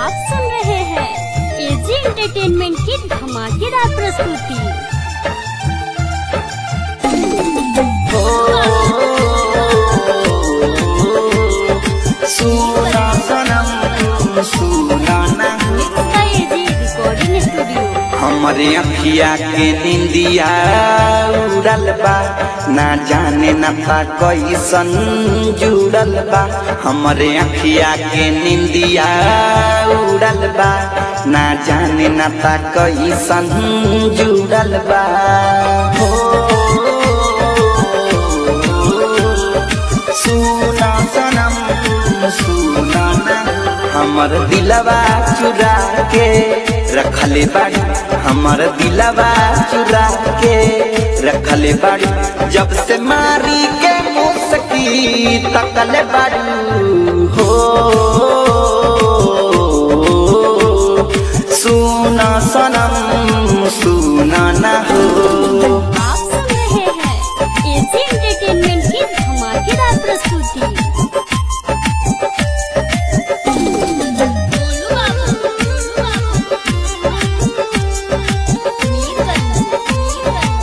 आप सुन रहे हैं एजी एंटरटेनमेंट की धमाकेदार प्रस्तुति सुना सनम सुना ना mix by AG recording studio हमरे अखिया के निंदिया उड़ल बा ना जाने न था कैसन जुड़ल बा हमरे अखिया के निंदिया उड़ल बा ना जाने न था कैसन जुड़ल बा हो सुना सनम सुना ना हमर दिलवा चुरा के रखले बाड़ी हमर दिलवा चुरा के रखले बाड़ी जब से मारी के मुसकी तकले बाड़ी हो सुना सनम सुना ना हो आप सुन रहे हैं एजी एंटरटेनमेंट की धमाकेदार प्रस्तुति बोलू बाबू, मीर बन,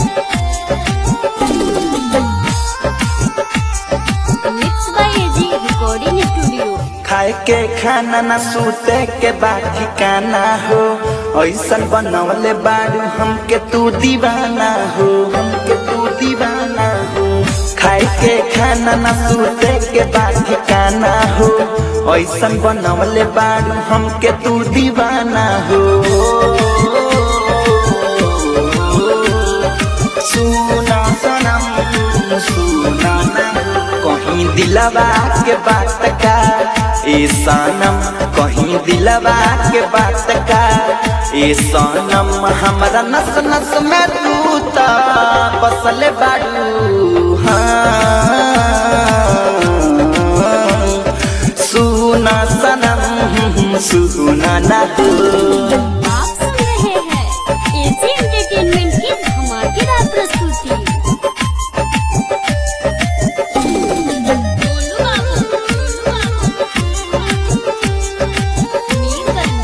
mix by AG recording studio खाए के खाना न सूते के बाद ठिकाना हो ऐसन बनवले बाड़ू हमके तू दीवाना हो हमके तू दीवाना हो खाए के खाना न सूते के बाद ठिकाना हो ऐसन बनवले बाड़ू हमके तू दीवाना हो सुना सनम सुना ना कहीं दिलवा के बात का ए सनम कहीं दिलवा के बात का ए सनम हमरा नस नस में तू ता बसल बाड़ू हाँ सुना सनम सुना ना हो आप सुन रहे हैं एजी एंटरटेनमेंट की धमाकेदार प्रस्तुति बोलू बाबू, मीर बन,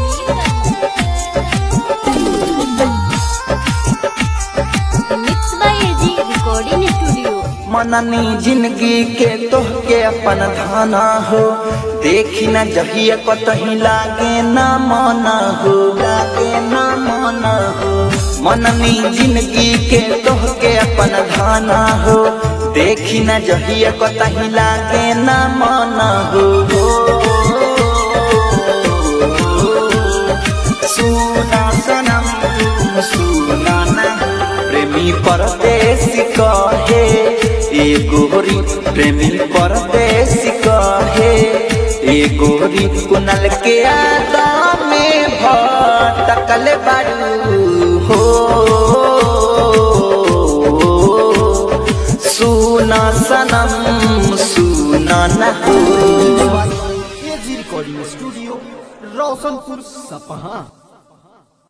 mix by AG recording studio मननी जिंदगी के तोहके अपन धाना हो देखी न जहिया कतही लागे न मना हो लागे न मना हो मननी जिंदगी के तोहके अपन धाना हो देखी न जहिया कतही लागे न मना हो सुना सनम सुना ना प्रेमी परदेसी कहे ए गोरी प्रेमी परदेसी कहे ए गोरी कुनल के आदा में भटकल बाड़ू हो सुना सनम सुना ना हो एजी रिकॉर्डिंग स्टूडियो रोशनपुर सपहा